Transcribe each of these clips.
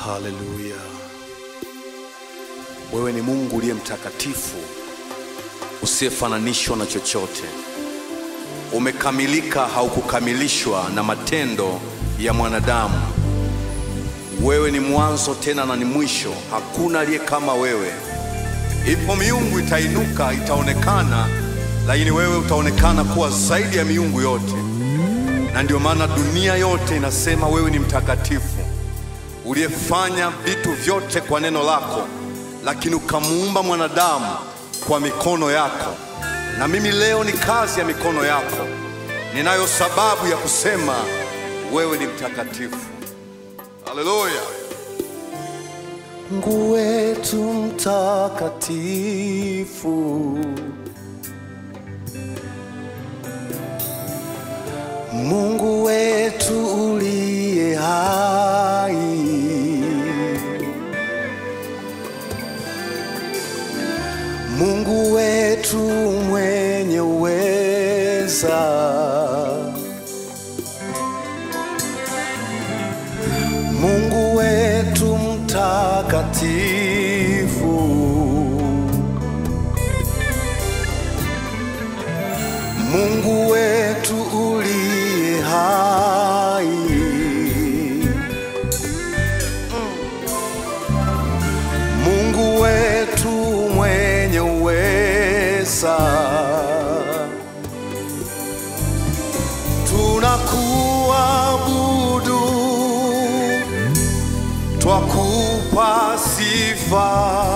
Haleluya! Wewe ni Mungu uliye mtakatifu, usiyefananishwa na chochote. Umekamilika, haukukamilishwa na matendo ya mwanadamu. Wewe ni mwanzo tena na ni mwisho, hakuna aliye kama wewe. Ipo miungu itainuka, itaonekana, lakini wewe utaonekana kuwa zaidi ya miungu yote, na ndio maana dunia yote inasema wewe ni mtakatifu uliyefanya vitu vyote kwa neno lako, lakini ukamuumba mwanadamu kwa mikono yako. Na mimi leo ni kazi ya mikono yako, ninayo sababu ya kusema wewe ni mtakatifu. Haleluya! Mungu wetu mtakatifu, Mungu wetu uliye hai, Mungu wetu mwenye uweza, Mungu wetu mtakatifu, Mungu wetu uliye hai, Mungu wetu mwenye uweza, tunakuabudu, twakupa sifa,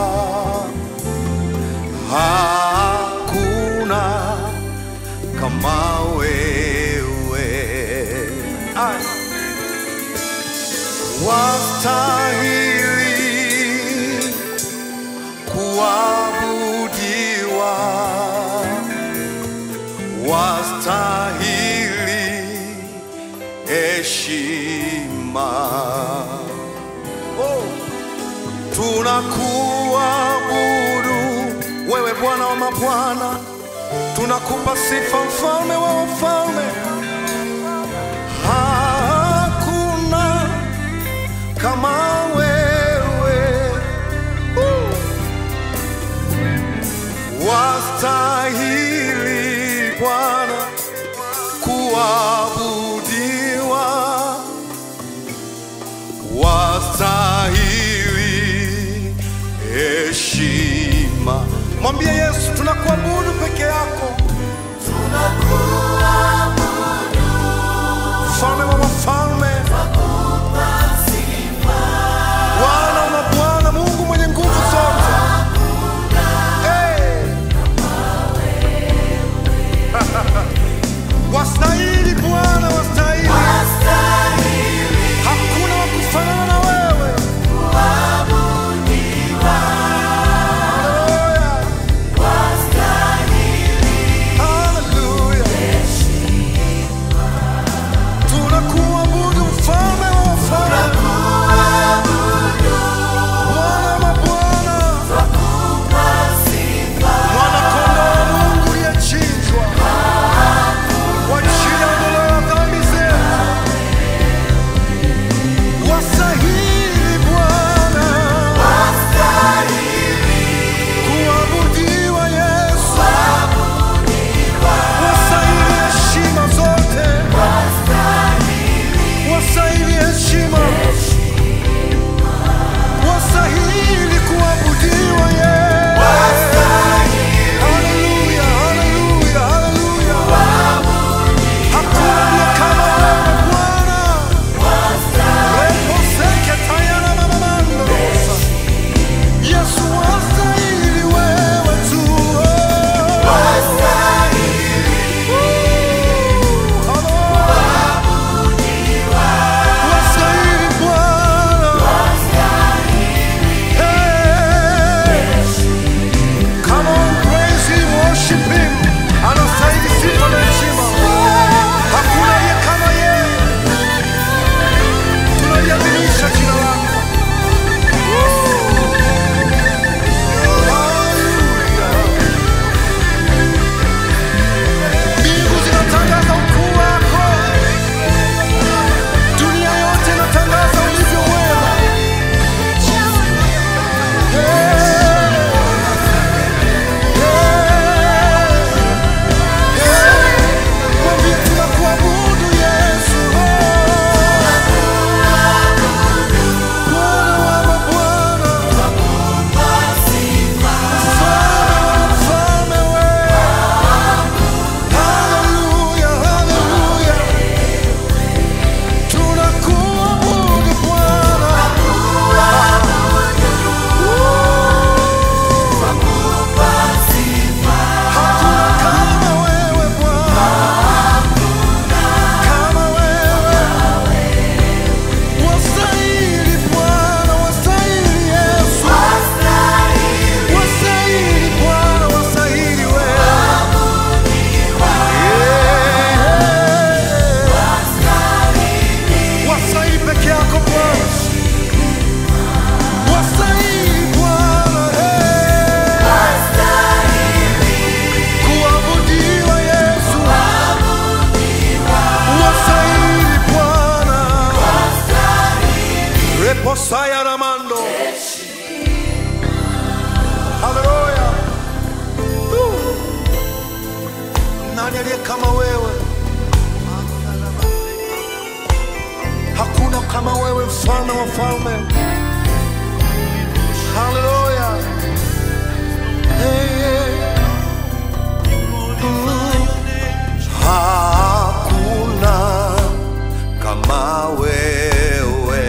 hakuna kama wewe. Ai. Wastahili kuabudiwa, wastahili heshima. Oh. Tunakuabudu wewe Bwana wa mabwana, tunakupa sifa mfalme wa wafalme. Hakuna kama wewe, uh. wastahili Bwana kuabudiwa, wastahili heshima. Mwambie Yesu, tunakuabudu peke yako, mfalme wa wafalme, Bwana wa mabwana, Mungu mwenye nguvu zote. Hey! Wastahili Bwana, wastahili, hakuna wa kufanana na wewe. Haleluya. nani aliye kama wewe? Hakuna kama wewe, mfalme wa falme. Haleluya! Hey, hey. Mm. Hakuna kama wewe,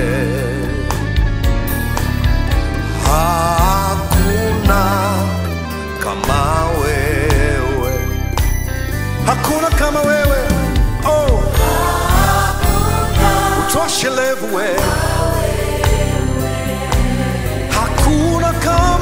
hakuna kama wewe, hakuna kama wewe. Oh, utoshelevu wewe, hakuna kama